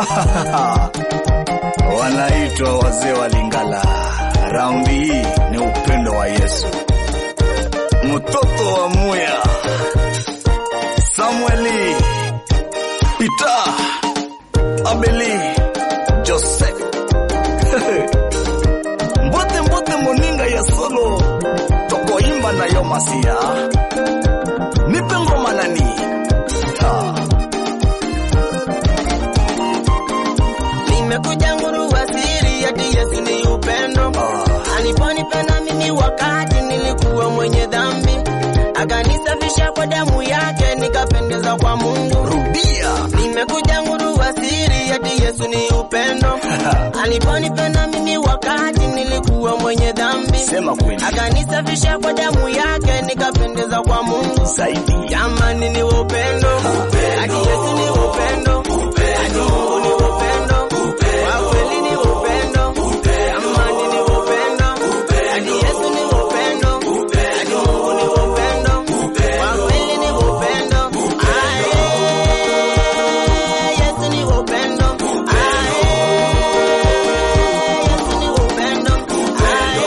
Wanaitwa wazee wa Lingala. Raundi hii ni upendo wa Yesu. Mtoto wa Muya, Samueli, Peter, Abeli, Joseph mbote mbote moninga ya solo tokoimba nayo masia nipe ngoma nani ha. Nimekuja ngurua siri ati Yesu ni upendo. Ah. Aliponipenda mimi wakati nilikuwa mwenye dhambi, akanisafisha kwa damu yake, nikapendeza kwa Mungu. rudia Nimekuja ngurua siri ati Yesu ni upendo. Aliponipenda mimi wakati nilikuwa mwenye dhambi, sema kweli akanisafisha kwa damu yake, nikapendeza kwa Mungu. zaidi Jamani ni upendo, ati Yesu ni upendo, ati Mungu ni upendo, kwa kweli ni upendo, jamani ni upendo, ati Yesu ni upendo, ati Mungu ni upendo, kwa kweli ni upendo, aye, Yesu ni upendo, aye, Yesu ni upendo, aye,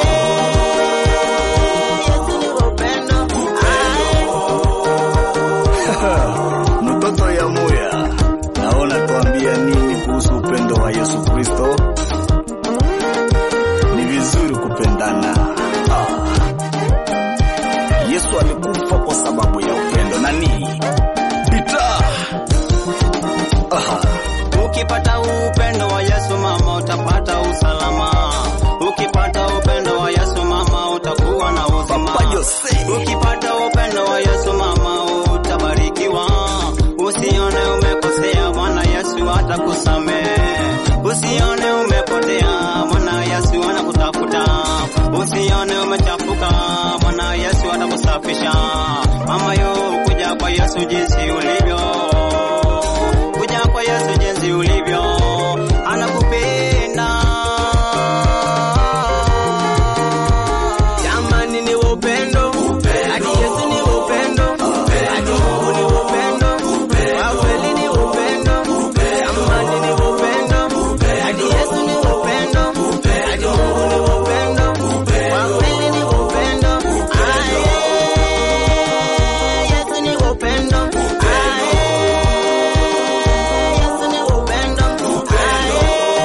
Yesu ni upendo, aye. mtoto ya Muya, naona tuambia nini kuhusu upendo wa Yesu Kristo? Ni vizuri kupendana. Ah. Yesu alikufa kwa sababu ya upendo. Nani? Peter. Aha. Ukipata upendo wa Yesu mama, utapata usalama. Ukipata upendo wa Yesu mama, utakuwa na uzima. Papa Jose. Ukipata upendo wa Yesu mama, utabarikiwa. Usione umekosea, Bwana Yesu atakusamehe. Usione umepotea, Bwana Yesu anakutafuta. Usione umechafuka, Bwana Yesu atakusafisha. Mama yo, kuja kwa Yesu jinsi ulivyo kuja kwa Yesu jinsi ulivyo, anakupenda. Jamani ni upendo, ati Yesu ni upendo, ati Mungu ni upendo, kwa kweli ni upendo. Jamani ni upendo, ati Yesu ni upendo, ati Mungu ni upendo, kwa kweli ni upendo. Aye, Yesu ni upendo. Aye, Yesu ni upendo. Aye,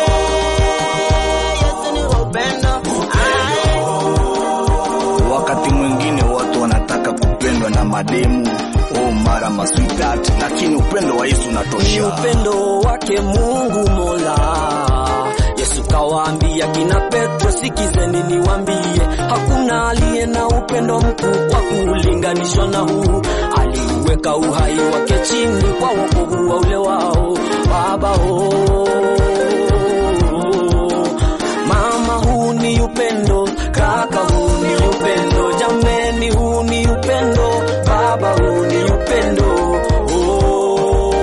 Yesu ni upendo. Aye. Wakati mwingine watu wanataka kupendwa na mademu au mara masweetheart, lakini upendo wa Yesu ni unatosha. upendo wake Mungu Mola. Yesu kawaambia kina Petro, sikizeni niwaambie, hakuna aliye na upendo mkuu wa kulinganishwa na huu. Aliuweka uhai wake chini kwa wokovu wa ule wao baba oh. Mama, huu ni upendo, kaka, huu ni upendo, jameni, huu ni upendo, baba, huu ni upendo oh.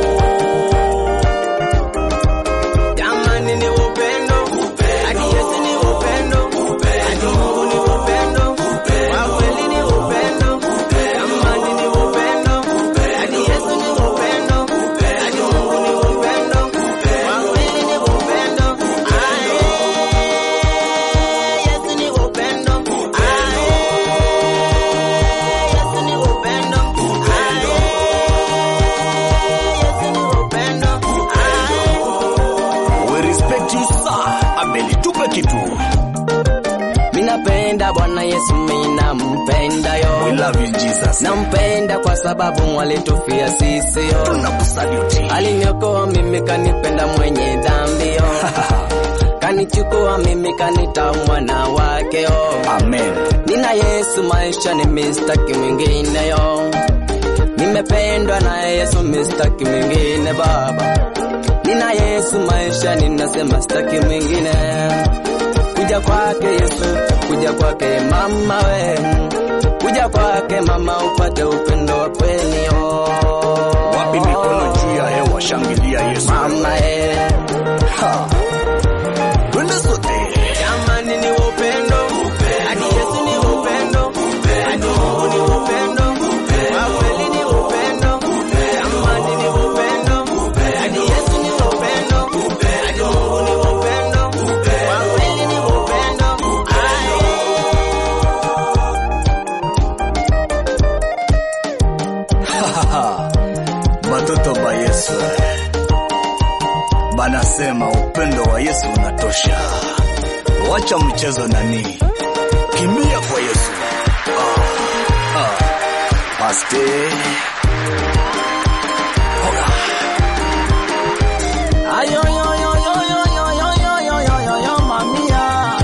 Jamani ni upendo, ati Yesu ni upendo, ati Mungu ni upendo, kwa kweli ni upendo. Jamani ni upendo, ati Yesu ni upendo, ati Mungu ni upendo, kwa kweli ni upendo. Aye, Yesu ni upendo, aye, Yesu ni upendo, aye, Yesu ni upendo, aye. We respect you sir. Abeli, tupe kitu. Minapenda Bwana Yesu, minampenda We yo, love you Jesus. nampenda kwa sababu alitufia sisi yo, Tunakusaluti. aliniokoa mimi, kanipenda mwenye dhambi yo, kanichukua mimi, kanita mwana wake yo. Amen. Nina Yesu maisha ni mistaki mwingine yo, nimependwa na Yesu mistaki mwingine baba. Nina Yesu maisha ninasema sitaki mwingine. Kuja kwake Yesu, kuja kwake mama we, kuja kwake mama upate upendo wa kweli yo. Wapi mikono juu ya hewa, shangilia Yesu. mama e, Ha. Twende sote. jamani ni upendo, ati Yesu ni upendo, ati Mungu ni upendo, kwa kweli ni upendo, jamani ni upendo, ati Yesu ni upendo, Yesu. Banasema upendo wa Yesu unatosha. Wacha mchezo nani, kimbia kwa Yesu. Ah, ah. Paste. Hoga. Ayo yo yo yo yo yo yo yo yo yo yo yo mamia.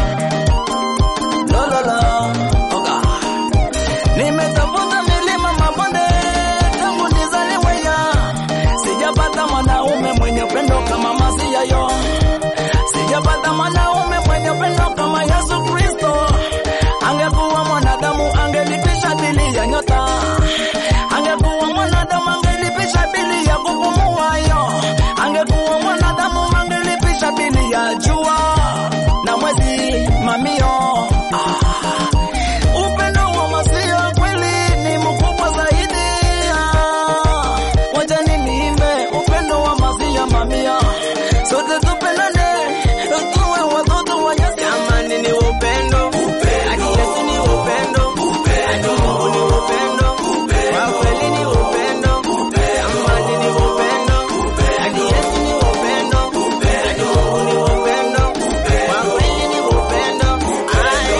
Lo lo lo. Oga. Nimetafuta milima mabonde tangu nizaliwe ya. Sijapata mwanaume mwenye upendo kama Masia yo. Sijapata mwanaume mwenye upendo kama Yesu Kristo. Angekuwa mwanadamu angelipisha bili ya nyota. Angekuwa mwanadamu angelipisha bili ya kupumua yo. Angekuwa mwanadamu angelipisha bili ya jua na mwezi mamio. Ah. Upendo wa Masia kweli ni mkubwa zaidi. Ah. Wacha niimbe upendo wa Masia mamia. Sote tupendane, tuwe watoto wa Yesu. Jamani ni upendo. Hadi Yesu ni upendo. Hadi Mungu ni upendo. Kwa kweli ni upendo. Jamani ni upendo. Hadi Yesu ni upendo. Hadi Mungu ni upendo. Kwa kweli ni upendo. Ae,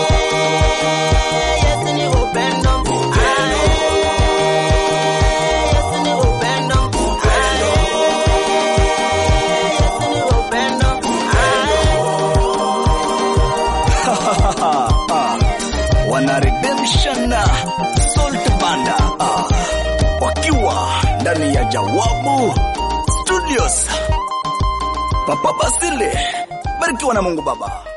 Yesu ni upendo. Ae, Yesu ni upendo. Ae, Yesu ni upendo. Ah, wana redemption salt banda ah, wakiwa ndani ya Jawabu Studios. Papa Basile, barikiwa na Mungu Baba.